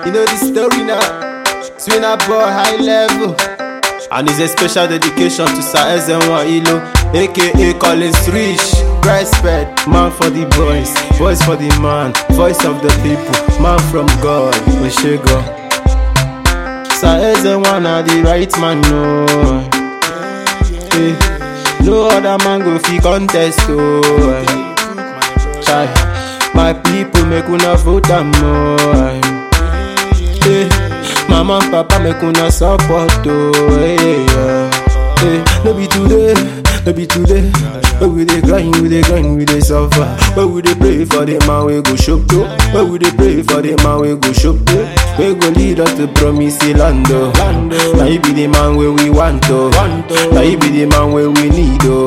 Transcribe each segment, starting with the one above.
You know the story now. Swinner boy high level. And it's a special dedication to Sir Ezenwa Ilo, aka Collins Rich. Respect, man for the boys, voice for the man, voice of the people, man from God, Oshego. Sir Ezenwa na the right man, no. Eh, no other man go fi contest, oh. eh. Chai, my people make una vote am more. Eh, mama and papa make una support oh. Eh, yeah. eh, no be today, no be today. But we dey grind, we dey grind, we dey suffer. But we dey pray for the man we go shop to. But we dey pray for the man we go shop to. We go lead us to promise land oh. Now you be the man where we want to. Now you be the man where we need oh.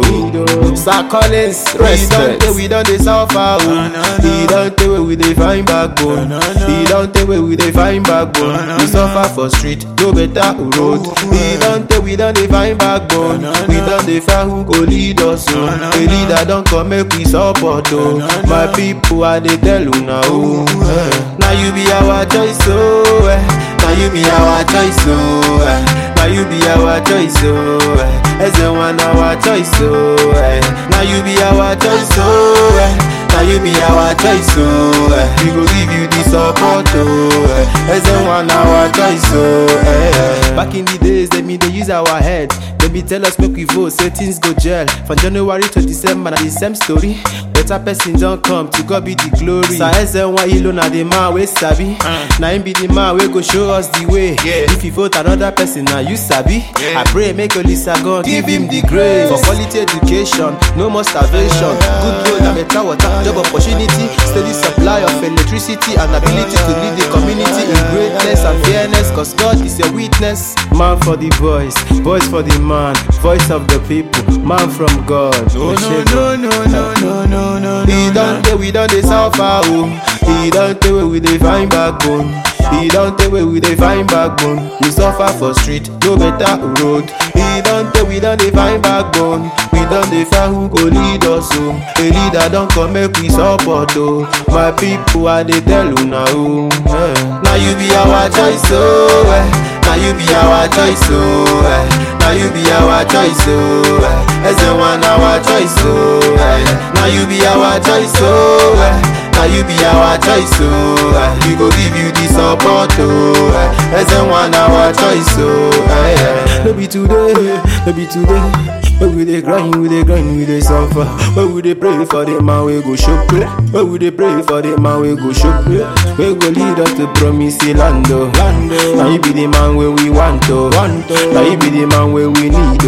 Sir Collins, we don't take, we don't dey suffer oh. He don't take where we dey find backbone. He don't take where we dey find backbone. We suffer for street, no better road. He don't take, we don't dey find backbone. We don't dey find who go lead us oh. A leader don't come make we support oh. My people I dey tell una oh. Eh. Now you be our choice oh. Eh. Now you be our choice oh. Eh. Now you be our choice oh. Eh. As the one our choice oh. Eh. Now you be our choice oh. Eh. Now you be our choice oh. Eh. We go give you the support oh. Eh. As the one our choice oh. Eh. Back in the days they me they use our head. They be tell us make we vote say things go gel. From January to December na the same story. Better person don't come to God be the glory. Sir Ezenwa Ilo na the man we sabi. Na him be the man we go show us the way. If you vote another person na you sabi. I pray make Olisa God give him the grace. For quality education, no more starvation. Good road and better water, job opportunity, steady supply of electricity and ability to lead the community in greatness and fairness. Cause God is your witness. Man for the boys, boys for the man, voice of the people, man from God. No, no, no, no, no, no, no, no, He no, don't take we don't dey suffer oh. He don't take where we dey find backbone. He don't take where we dey find backbone. We suffer for street, no better road. He don't take we don't dey find backbone. We don't dey find who go lead us oh. A leader don't come make we support oh. My people I dey tell una oh. Eh. Now you be our choice oh. Eh. Now you be our choice oh. Eh. Now you be our choice oh. Eh. As the one our choice oh. Eh. Now you be our choice oh. Eh. Now you be our choice, oh eh. We go give you the support, oh eh. As the one our choice, oh eh. No be today, no be today. But we dey grind, we dey grind, we dey suffer. But we dey pray for the man we go shop But we dey pray for the man we go shop We go lead us to promise land, oh Now you be the man where we want, oh Now you be the man where we need,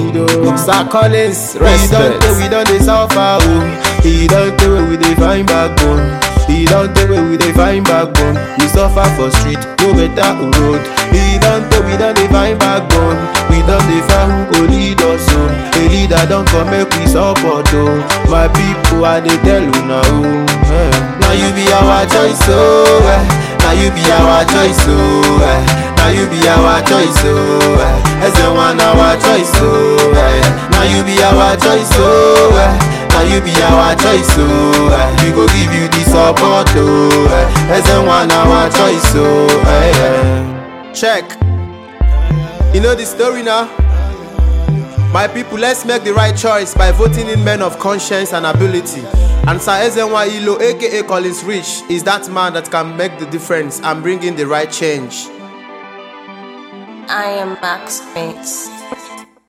oh Sir Collins, respect. We don't dey suffer, oh He don't tell where we dey find backbone. He don't tell where we dey find backbone. We suffer for street, no better road. He don't tell we don't dey find backbone. We don't dey find who go lead us oh. A leader don't come make we support oh. My people I dey tell una oh. Eh. Now you be our choice oh. Eh. Now you be our choice oh. Eh. Now you be our choice oh. Eh. As the one our choice oh. Eh. Now you be our choice oh. Eh. Now you be our choice, oh eh. We go give you the support, oh eh. As the one our choice, oh eh, eh. Check. You know the story now? My people, let's make the right choice by voting in men of conscience and ability. And Sir Ezenwa Ilo, aka Collins Rich, is that man that can make the difference and bring in the right change. I am Max Mix.